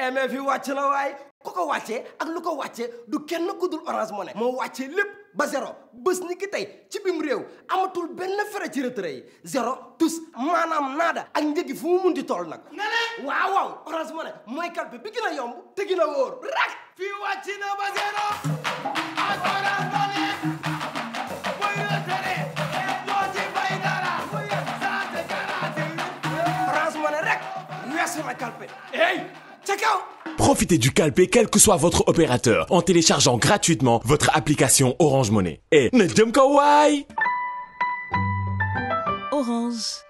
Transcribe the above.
eh mais fi wàcc na waay ku ko wàccee ak lu ko wàccee du kenn ku dul Orange Money moo wàccee lépp ba zéro bés ni ki tey ci bim réew amatul benn frais ci retrait yi zéro tous maanaam naada ak njëgi fu mu munti toll nag waaw waaw Orange Money mooy kalpe bi gën a yomb te gën a wóor rak fii wàcc na ba zéro ak Orange Money muy retrait doo ci fay dara saa te garanti Orange Money rek weesu na kalpe hey ca kaw Profitez du calpé quel que soit votre opérateur en téléchargeant gratuitement votre application Orange Monnaie. Et ne jëm ko waay Orange.